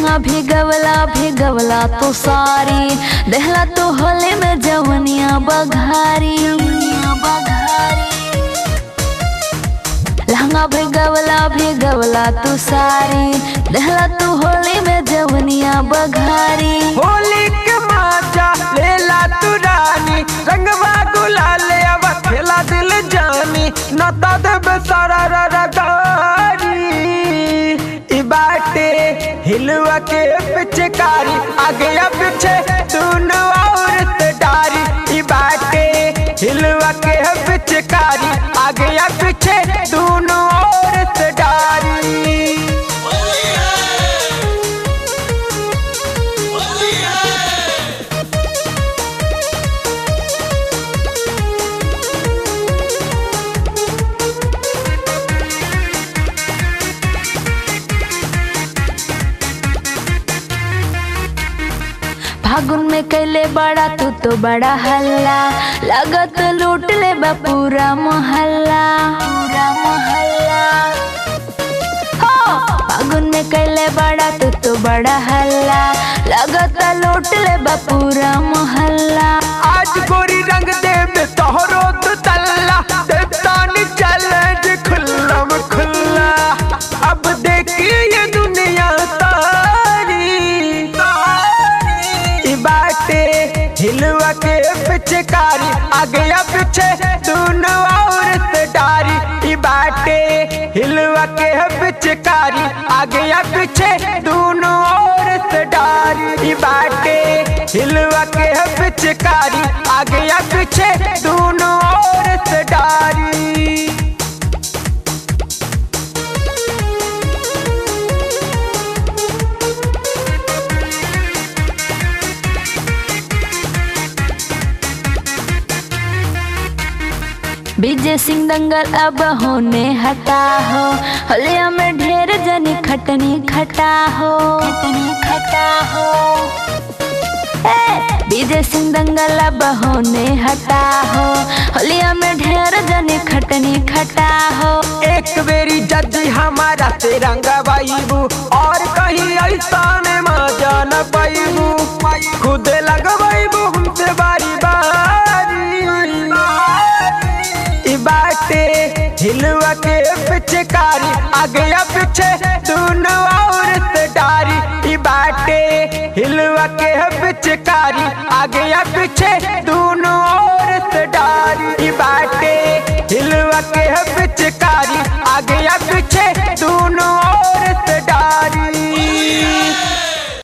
लहंगा भिगवला भिगवला तो सारी देहला तो होले में जवनिया बघारी लहंगा भिगवला भिगवला तू सारी देहला तू होली में जवनिया बघारी होली के माचा लेला तू रानी रंगवा गुलाल अब खेला दिल जानी नता देब सारा रगारी ई बाटे हिलवा के पिचकारी आगे या पीछे दोनों औरत डारी ई बाटे हिलवा के पिचकारी आगे या पीछे दोनों औरत डारी फागुन में कैले बड़ा तू तो बड़ा हल्ला लगत लूट ले बा पूरा मोहल्ला पूरा मोहल्ला हो फागुन में कैले बड़ा तू तो बड़ा हल्ला लगत लूट ले बा पूरा मोहल्ला आज गोरी रंग देव तोहरो तो तल्ला देवतानी चैलेंज खुल्लम खुल्ला अब देखिए ये दुनिया तारी ई बाटे हिलवा के पिचकारी आगे या पीछे दोनों औरत डारी ई बाटे हिलवा के पिचकारी आगे या पीछे दोनों औरत डारी ई बाटे हिलवा के पिचकारी आगे या पीछे दोनों औरत डारी विजय सिंह दंगल अब होने हटा हो हलिया में ढेर जनी खटनी खटा हो खटनी खटा हो ए, विजय सिंह दंगल अब होने हटा हो हलिया में ढेर जनी खटनी खटा हो एक बेरी जदी हमारा तिरंगा बाईबू और कहीं ऐसा में मजा न पाईबू खुद लगवाईबू हमसे बारी बारी ई बाटे हिलवा के पिचकारी आगे या पीछे दोनों औरत डारी ई बाटे हिलवा के पिचकारी आगे या पीछे दोनों औरत डारी ई बाटे हिलवा के पिचकारी